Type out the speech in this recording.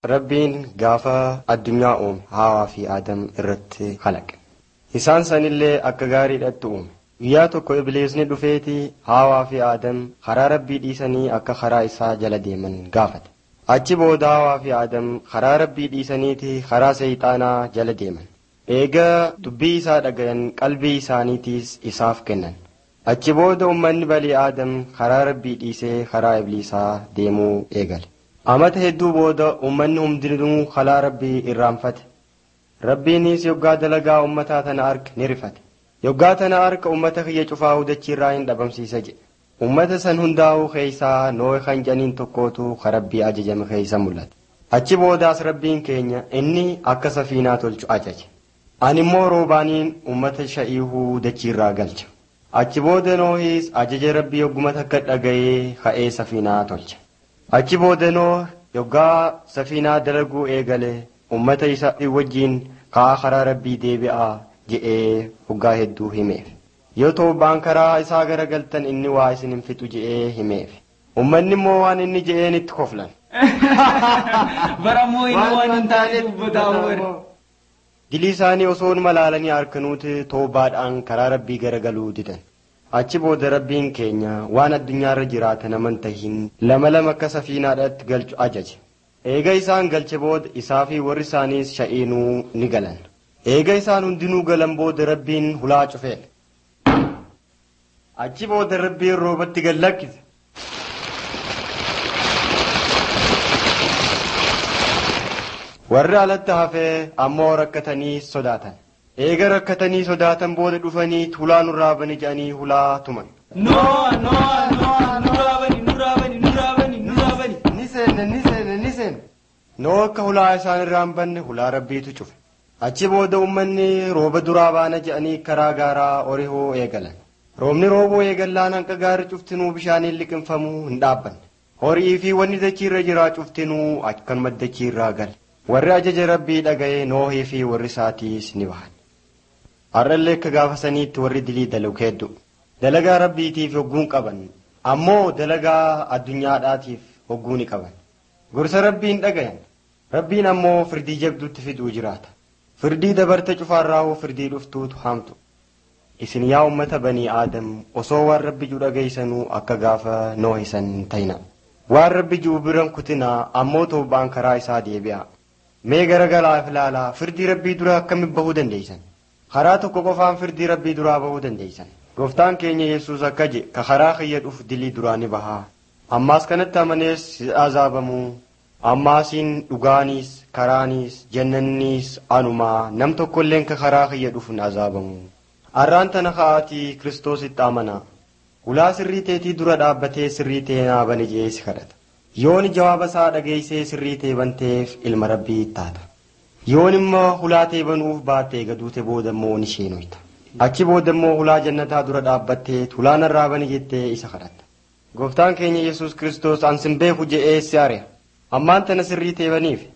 Rabbiin gaafa addunyaa uume haawaa fi aadam irratti kalaqe. Isaan sanillee akka gaariidhatti uume. Guyyaa tokko Ibliisni dhufeeti haawaa fi aadam karaa rabbii dhiisanii akka karaa isaa jala deeman gaafate. Achi booda haawaa fi aadam karaa rabbii dhiisaniiti karaa seeyxaanaa jala deeman. Eegaa dubbii isaa dhagayan qalbii isaaniitiis isaaf kennan. Achi booda uummanni balii aadam karaa rabbii dhiisee karaa ibliisaa deemuu eegale. Amata hedduu booda uummanni hundinuu karaa rabbii irraanfate. Rabbiinis yoggaa dalagaa uummataa tana arga ni rifate. Yoggaa tana arga uummata kiyya cufaa hudachiirraa hin dhabamsiisa jedhe. Uummata san hundaa'uu keeysaa Nohe kan jedhaniin tokkootu ka rabbii ajajame keeysa mul'ate. Achi boodaas rabbiin keenya inni akka safiinaa tolchu ajaje. Ani immoo roobaaniin uummata sha'iihuu dachiirraa galcha. Achi booda Nohis ajaja rabbii yogguma takka dhaga'ee ka'ee safiinaa tolche. Achi booda Noh yoggaa safiinaa dalaguu eegale uummata isaa wajjiin ka'aa karaa rabbii deebi'aa je'ee hoggaa hedduu himeef. Yoo toobaan karaa isaa garagaltan inni waa isin hin fixu je'ee himeef. Uummanni immoo waan inni je'een itti koflan. Barammoo inni waan hin taane dubbataa Dilii isaanii osoo malaalanii harkanuuti toobaadhaan karaa rabbii garagaluu didan. Achi booda rabbiin keenya waan addunyaarra jiraatan amantahiin lama lama akka safiinaadhaatti galchu ajaje. Eega isaan galche booda isaa fi warri isaaniis sha'iinuu ni galan. Eega isaan hundinuu galan booda rabbiin hulaa cufeen. Achi booda rabbiin roobatti gad lakkise. Warri alatti hafee ammoo rakkatanii sodaatan. Eega rakkatanii sodaatan booda dhufanii hulaa nurraa bani jedhanii hulaa tuman. Noa noa noa nurraa bani nurraa bani nurraa bani nurraa bani. Ni seenne ni seenne ni seenne. Noo akka hulaa isaan irraa hin banne hulaa rabbiitu cufe. Achi booda uummanni rooba duraa baana jedhanii karaa gaaraa orihoo eegalan. Roobni rooboo eegallaan hanqa gaarii cuftinuu bishaaniin liqinfamuu hin dhaabbanne. Horii fi wanni dachiirra jiraa cuftinuu akkanuma dachiirraa gale. Warri ajaja rabbii dhaga'ee noohii fi warri isaatiis ni bahan. Har'allee akka gaafa saniitti warri dilii dalagu hedduu. Dalagaa rabbiitiif hogguun qaban. Ammoo dalagaa addunyaadhaatiif hogguu ni qaban. Gorsa rabbiin dhagayan. Rabbiin ammoo firdii jabduutti fiduu jiraata. Firdii dabarte cufaarraa firdii dhuftuutu hamtu. Isin yaa uummata banii aadam osoo waan rabbi jiru dhageessanuu akka gaafa noohisan ta'ina. Waan rabbi jiru biran kutinaa ammoo toobaan karaa isaa deebi'a. Mee garagalaaf ilaalaa firdii rabbii duraa akkamitti bahuu dandeessan? Karaa tokko qofaan firdii rabbii duraa bahuu dandeessan. Gooftaan keenya Yesuus akka jedhe ka karaa kiyya dhufu dilii duraa ni bahaa. Ammaas kanatti amanees azaabamuu. Ammaasiin dhugaaniis karaaniis jannanniis anumaa nam tokkolleen ka karaa kiyya dhufu ni azaabamu. Arraan tana ka'aatii kiristoositti amanaa. Hulaa sirrii teetii dura dhaabbatee sirrii ta'ee naa bane jedhee si kadhata. Yooni jawaaba isaa dhageessee sirrii ta'e banteef ilma rabbii taata. Yoon immoo hulaa ta'e banuuf baattee gaduute booda immoo ni sheenoyta. Achi booda immoo hulaa jannataa dura dhaabbattee hulaa narraa bane jettee isa kadhatta. Gooftaan keenya Yesuus Kiristoos ansin beeku jedhee si ari'a. Ammaan tana sirrii ta'e baniif